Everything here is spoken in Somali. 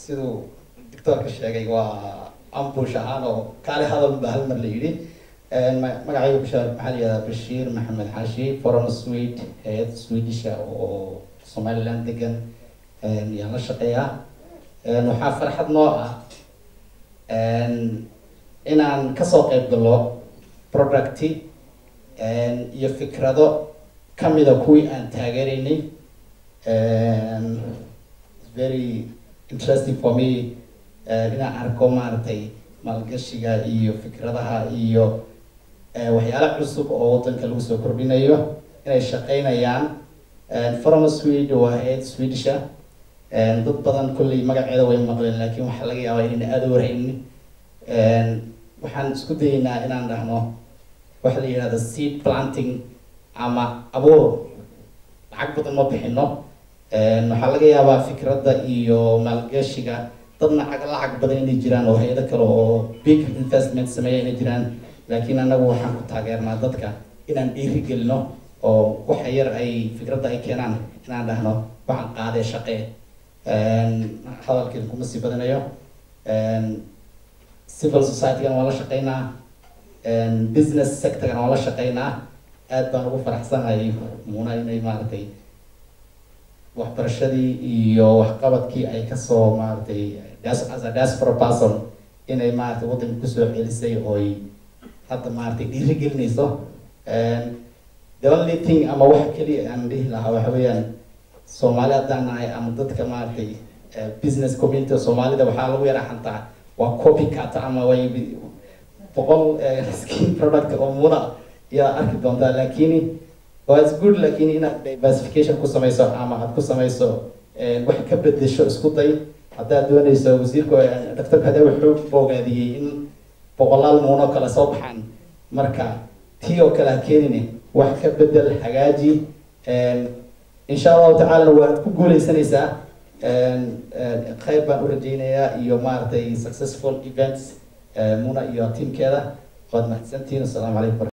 siduu doctoorka sheegay waa ambush ahaan oo kaali hadal baa hal mar la yidhi magacayga bashaar maxaa la yihahdaa bashiir maxamed xaashi foreign swede hay-ad swedisha oo somaliland degan yaan la shaqeeyaa waxaa farxad noo ah inaan kasoo qeyb galo producti iyo fikrado kamida kuwii aan taageeraynay very interesting for me inaan arko maaragtay maalgashiga iyo fikradaha iyo waxyaala cusub oo wadanka lagu soo kordhinayo inay shaqeynayaan from swede waa hay-ad swedisha dad badan kolley magaceeda way maqleen laakiin waxaa laga yaabaa inayna aada u warhaynin waxaan isku dayeynaa inaan dhahno waxa la yidhahda seed planting ama abuur lacag badan ma bixino waxaa laga yaabaa fikradda iyo maalgashiga dadna ag lacag badan inay jiraan oo hay-ado kale oo big investment sameeya inay jiraan laakiin anagu waxaan ku taageernaa dadka inaan dhiiri gelino oo waxa yar ay fikradda ay keenaan inaan dhahno waxaan qaadee shaqee hadalkeeda kuma sii badanayo civil society-gana waan la shaqeynaa business sector-gana waan la shaqeynaa aad baan ugu faraxsanahay muuna inay maaragtay waxbarashadii iyo waxqabadkii ay kasoo maaragtay as a diaspora person inay maaragtay waddanka kusoo celisay ooy hadda maaragtay dhiiri gelinayso the only thing ama wax keliya aan dhihi lahaa waxa weeyaan soomaali haddaan nahay ama dadka maaragtay business community soomaalida waxaa lagu yara xantaa waa copycat ama way boqol skin product oo muna yaa arki doontaa laakiin waa is good laakiin inaad diversification ku samayso ama aad ku samayso wax ka bedesho isku day haddaad doonayso wasiirka doctorka hade wuxuu boogaadiyey in boqolaal muuno kale soo baxaan marka tii oo kale ha keenine wax ka bedel hagaaji insha allahu tacaalana waad ku guuleysanaysaa khayr baan u rajeynayaa iyo maaragtay successful events muna iyo teamkeeda waad mahadsantihiin assalaamu calaykum